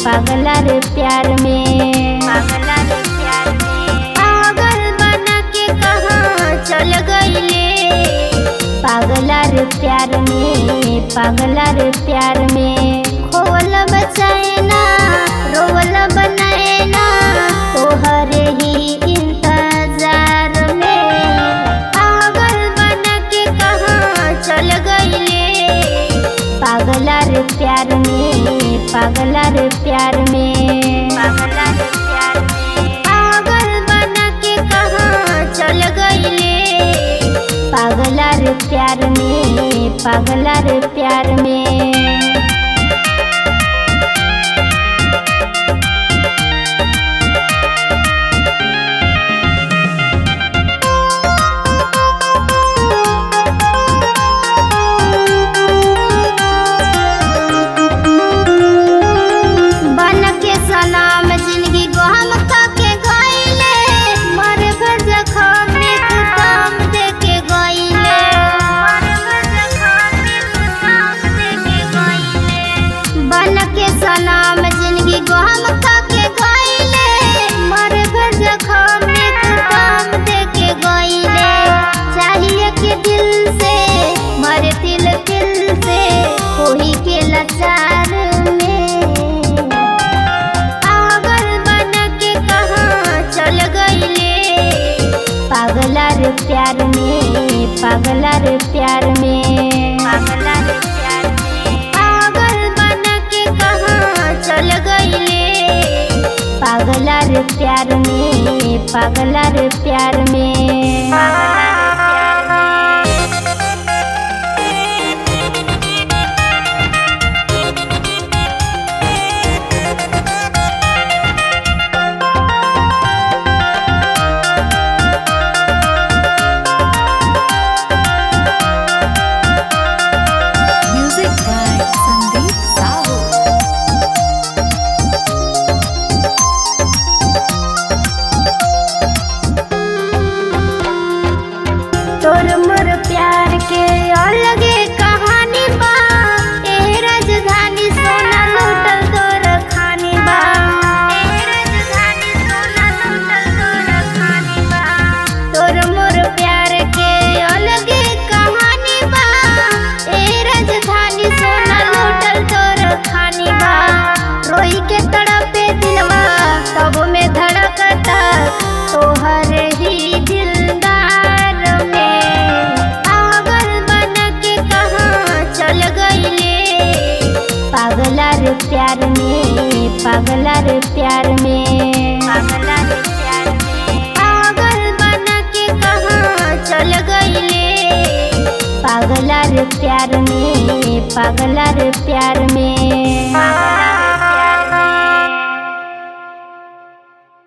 पागला रे प्यार में पागला रे प्यार में पागल बना के कहाँ चल गईले पागला रे प्यार में पागला रे प्यार में खोवल बचाए ना रोवल बनाए ना तोहरे ही इंतजार में पागल बना के कहाँ चल गईले पागला रे प्यार में पागला रे प्यार में पागला रे प्यार में पागल बना के कहाँ चल गईले पागला रे प्यार में पागला रे प्यार में बन के सलाम जिंदगी को हम के गईले मर घर जखम में तू काम दे के गईले बन के सलाम जिंदगी को हम के गईले मर घर जखम में तू काम दे के गईले चाहिए कि दिल से मर दिल दिल से कोई के लाचार में पागल बना के कहाँ चल गईले पागला रे प्यार में पागला रे प्यार में पागला रे प्यार में पागल बना के कहाँ चल गईले पागला रे प्यार में पागला रे प्यार में पागला रे प्यार में Music by Sandeep Sahu. तोर मोर प्यार के अलगे कहानी बा ए राजधानी सोना लूटल तोर खानी बा ए राजधानी सोना लूटल तोर खानी बा तोर मोर प्यार के अलगे कहानी बा ए राजधानी सोना लूटल तोर खानी बा रोई के तड़पे दिलवा तब में धड़कता तोहर ही दिलदार में पागल बना के कहाँ चल गईले पागला रे प्यार में पागला रे प्यार में पागला रे प्यार में पागल बना के कहाँ चल गईले पागला रे प्यार में पागला रे प्यार में पागला रे प्यार